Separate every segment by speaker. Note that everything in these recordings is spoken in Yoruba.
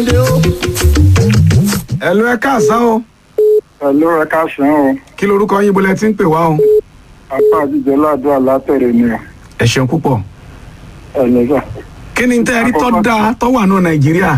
Speaker 1: ẹ ló ẹ káàsán o
Speaker 2: Ẹ̀lú ẹ̀ka sàn o,
Speaker 1: kí lorúkọ yín bọ́lẹ̀ tí ń pè wá o.
Speaker 2: apá àjíjẹ ládùúgbò látẹ̀rẹ̀ ni o,
Speaker 1: ẹ ṣeun púpọ̀.
Speaker 2: ẹ̀lẹ́sà.
Speaker 1: kí ni tẹ́ ẹ rí tó
Speaker 2: Àkọ́kọ́-
Speaker 1: dáa tó wà nù nàìjíríà.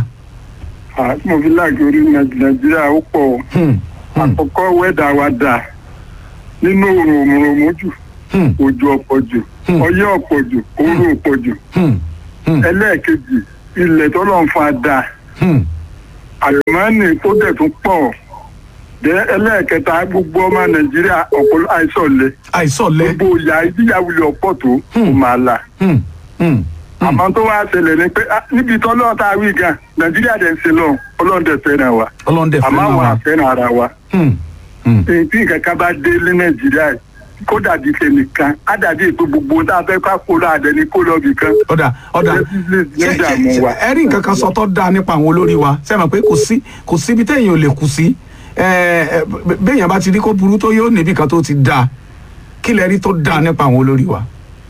Speaker 2: Àti mo fi láàgì orí Nàìjíríà ó pọ̀ o.
Speaker 1: Hmm, hmm,
Speaker 2: Àkọ́kọ́ wẹ́dà wa dà nínú òrùn òmùrùmù jù,
Speaker 1: hmm,
Speaker 2: òjò ọ̀pọ̀ jù,
Speaker 1: Hmm.
Speaker 2: ọyẹ́ ọ̀pọ̀ jù, òru ọ̀pọ̀ jù.
Speaker 1: hmm, hmm,
Speaker 2: Ẹlẹ́ẹ̀kejì, ilẹ̀ tọ́lọ́ ń fa dà,
Speaker 1: hmm.
Speaker 2: àlùmọ́ọ́nì tó dẹ̀ tún pọ̀. Dẹ́ ẹlẹ́ẹ̀kẹta gbogbo ọmọ Nàìjíríà ọ̀pọ̀ àìsàn le.
Speaker 1: àìsọ̀lẹ̀.
Speaker 2: Gbogbo ìyá ìdíyàwó ilẹ̀ ọ̀pọ̀ tó kò máa là.
Speaker 1: Hmm, hmm, hmm.
Speaker 2: àmọ́ tó wá ṣẹlẹ̀ ni pé ah, níbi tó lọ́ọ̀ tá a wí gan nàìjíríà dẹ̀ ń ṣe lọ ọlọ́run dẹ̀ fẹ́ràn wa
Speaker 1: ọlọ́ndẹ̀ fẹ́
Speaker 2: àmọ́
Speaker 1: náà
Speaker 2: àwọn
Speaker 1: wà.
Speaker 2: àfẹ́ràn ara wa
Speaker 1: Hmm, hmm.
Speaker 2: èyí tí nǹkan kan bá dé ní nàìjíríà yìí, kó dàbí tẹnìkan á dàbí ètò gbogbo tá a fẹ́ ká kó lọ àdẹni kó lọ bìkan.
Speaker 1: ọ̀dà ọ̀dà
Speaker 2: Ṣé-
Speaker 1: ṣé
Speaker 2: ṣé- dààmú
Speaker 1: ṣé-
Speaker 2: wa.
Speaker 1: ẹ rí nǹkan kan sọ tó dáa nípa àwọn olórí wa ṣe mọ̀ pé kò sí kò síbi téèyàn ò lè kù sí ẹ, ẹ, b- béèyàn bá ti rí kó burú tó yóò níbi kan tó ti dáa kí lẹ rí tó dáa nípa àwọn olórí wa.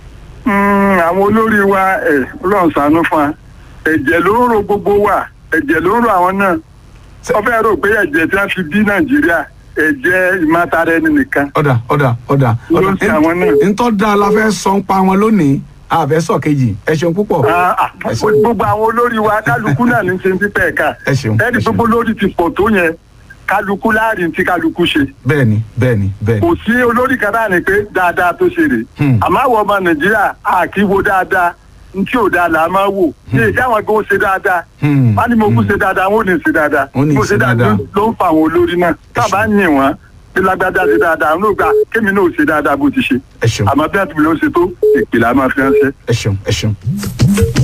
Speaker 2: Mm, àwọn olórí wa ẹ̀ ọlọ́run ṣàánú fún wa ẹ̀jẹ̀ ló ń ro gbogbo wa ẹ̀jẹ̀ ló ń ro àwọn náà
Speaker 1: Ṣé-
Speaker 2: wọ́n fẹ́ rò pé ẹ̀jẹ̀ tí wọ́n fi bí nàìjíríà ẹ̀jẹ̀ ìmọ̀tara ẹni nìkan
Speaker 1: ọ̀dà ọ̀dà ọ̀dà
Speaker 2: Ló ń ṣe àwọn náà.
Speaker 1: ntọ́ da la fẹ́ sọ ń pa wọn lónìí àfẹ́ sọ kejì ẹ ṣeun púpọ̀
Speaker 2: Ah, ah,
Speaker 1: ẹ ṣeun
Speaker 2: gbogbo àwọn olórí wa kálukú náà ní ṣe ń pípẹ́ ẹ̀ka
Speaker 1: ẹ ṣeun ẹ
Speaker 2: ẹni
Speaker 1: ṣeun
Speaker 2: gbogbo lórí ti pọ̀ tó yẹn kálukú láàrin tí kálukú ṣe
Speaker 1: bẹ́ẹ̀ni bẹ́ẹ̀ni bẹ́ẹ̀ni
Speaker 2: kò sí olórí kan náà ni pé dáadáa tó ṣe rè
Speaker 1: Hmm.
Speaker 2: àmọ́ àwọn ọmọ nàìjíríà a kì í wo dáadáa ntí ò dáa là á máa wò ṣé káwọn gan ṣe dáadáa
Speaker 1: Hmm,
Speaker 2: wọn ni mo kú
Speaker 1: hmm.
Speaker 2: ṣe dáadáa wọn ò ní ṣe dáadáa
Speaker 1: Wọn ò ní
Speaker 2: Bó
Speaker 1: ṣe dáadáa.
Speaker 2: ló ń fa àwọn olórí náà tábà ń yìn wọn bí lágbájá ṣe dáadáa àwọn ò gbà kémi náà ò ṣe dáadáa bó ti ṣe
Speaker 1: ẹ ṣeun
Speaker 2: àmọ́ bí àtúntò ló ń ṣe tó ìpìlẹ̀ á máa fi ránṣẹ́.
Speaker 1: ẹ ṣeun ẹ ṣeun.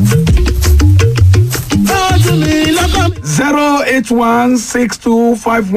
Speaker 3: Tọ́jú mi lọ́kàn mi.
Speaker 1: zero eight one six two five